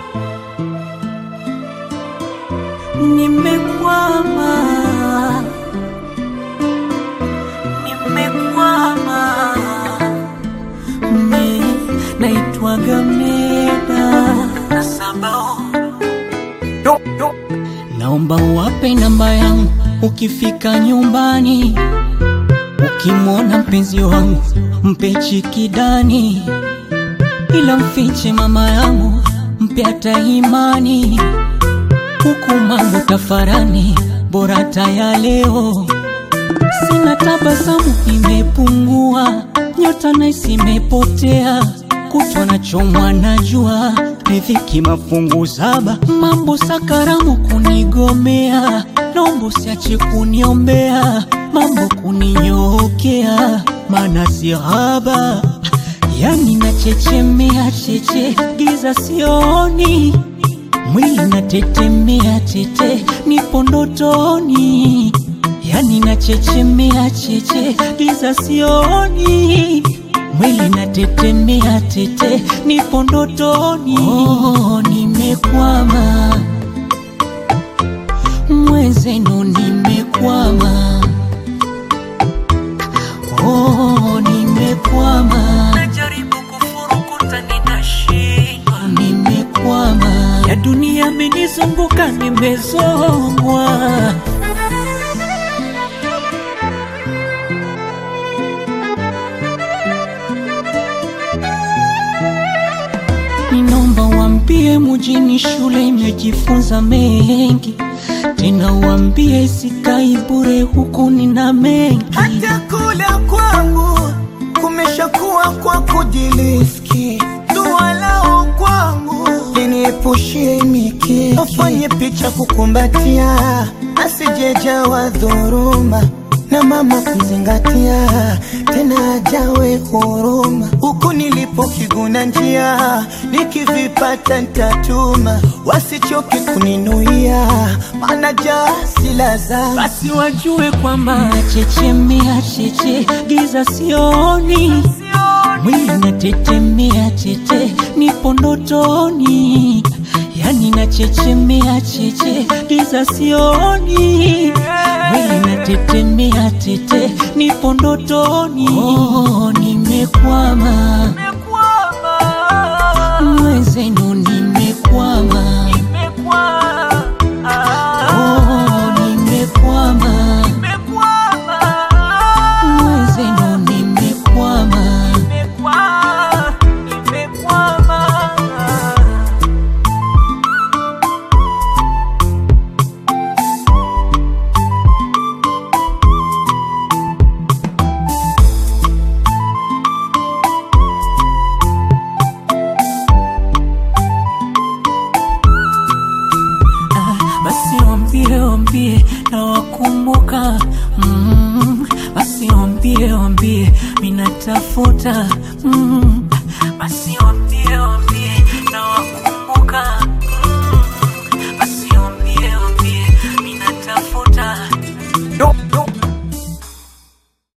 nimekwama, nimekwama, me naitwaga Meda na Sabao. Naomba uwape namba yangu ukifika nyumbani, ukimwona mpenzi wangu mpe chikidani, ila mfiche mama yangu mpe hata imani, huku mambo tafarani, bora hata ya leo. Sina tabasamu imepungua, nyota naisi imepotea, kutwa na chomwa na jua, riziki mafungu saba, mambo sakaramu kunigomea, nombo siache kuniombea, mambo kuninyookea, mana si haba, yani nachechemea cheche, giza sioni mwili natetemea tete, nipo ndotoni, yani nachechemea cheche, giza sioni, mwili natetemea tete, nipo ndotoni. Oh, nimekwama mwenzenu, nimekwama oh, nimekwama najaribu kufurukuta ninashindwa, nimekwama ya dunia amenizunguka, nimezongwa Ninaomba wambie mujini shule imejifunza mengi, tena wambie sikai bure huku nina mengi. hata kula kwangu kumeshakuwa kwa kujiliski, dua lao kwangu liniepushie miki, afanye picha kukumbatia, asijejawa dhuruma na mama kumzingatia, tena ajawe huruma. Huku nilipo kiguna njia, nikivipata ntatuma, wasichoke kuninuia, maana jasi la zama Basi wajue kwamba nachechemea cheche, giza sioni, mwili natetemea tete, nipo ndotoni, yani nachechemea cheche, giza sioni, mwili natetemea tete, nipo ndotoni. Oh, nimekwama mwenzenu, nimekwama Oh, nimekwama mwenzenu, nimekwama basi wambie wambie na wakumbuka mm, basi wambie wambie minatafuta mm, basi